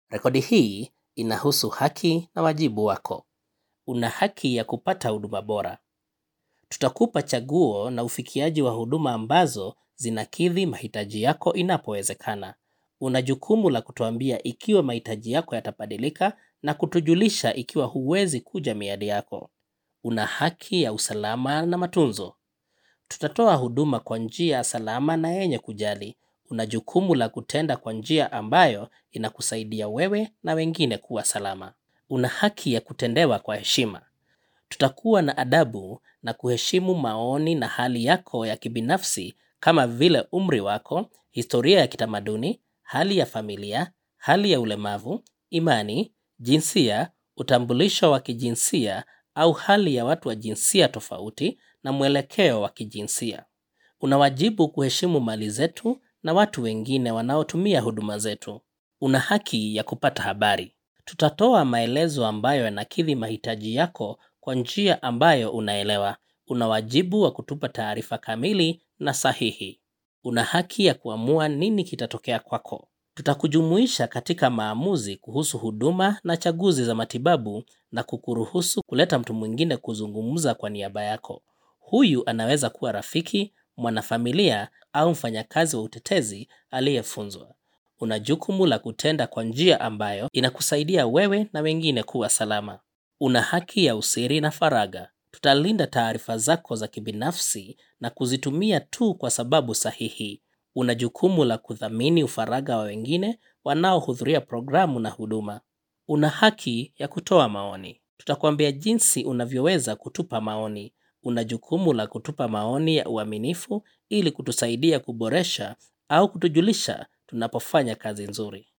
Rekodi hii inahusu haki na wajibu wako. Una haki ya kupata huduma bora. Tutakupa chaguo na ufikiaji wa huduma ambazo zinakidhi mahitaji yako inapowezekana. Una jukumu la kutuambia ikiwa mahitaji yako yatabadilika na kutujulisha ikiwa huwezi kuja miadi yako. Una haki ya usalama na matunzo. Tutatoa huduma kwa njia salama na yenye kujali. Una jukumu la kutenda kwa njia ambayo inakusaidia wewe na wengine kuwa salama. Una haki ya kutendewa kwa heshima. Tutakuwa na adabu na kuheshimu maoni na hali yako ya kibinafsi kama vile umri wako, historia ya kitamaduni, hali ya familia, hali ya ulemavu, imani, jinsia, utambulisho wa kijinsia au hali ya watu wa jinsia tofauti na mwelekeo wa kijinsia. Una wajibu kuheshimu mali zetu na watu wengine wanaotumia huduma zetu. Una haki ya kupata habari. Tutatoa maelezo ambayo yanakidhi mahitaji yako kwa njia ambayo unaelewa. Una wajibu wa kutupa taarifa kamili na sahihi. Una haki ya kuamua nini kitatokea kwako. Tutakujumuisha katika maamuzi kuhusu huduma na chaguzi za matibabu na kukuruhusu kuleta mtu mwingine kuzungumza kwa niaba yako. Huyu anaweza kuwa rafiki, mwanafamilia au mfanyakazi wa utetezi aliyefunzwa. Una jukumu la kutenda kwa njia ambayo inakusaidia wewe na wengine kuwa salama. Una haki ya usiri na faragha. Tutalinda taarifa zako za kibinafsi na kuzitumia tu kwa sababu sahihi. Una jukumu la kuthamini ufaragha wa wengine wanaohudhuria programu na huduma. Una haki ya kutoa maoni. Tutakwambia jinsi unavyoweza kutupa maoni. Una jukumu la kutupa maoni ya uaminifu ili kutusaidia kuboresha au kutujulisha tunapofanya kazi nzuri.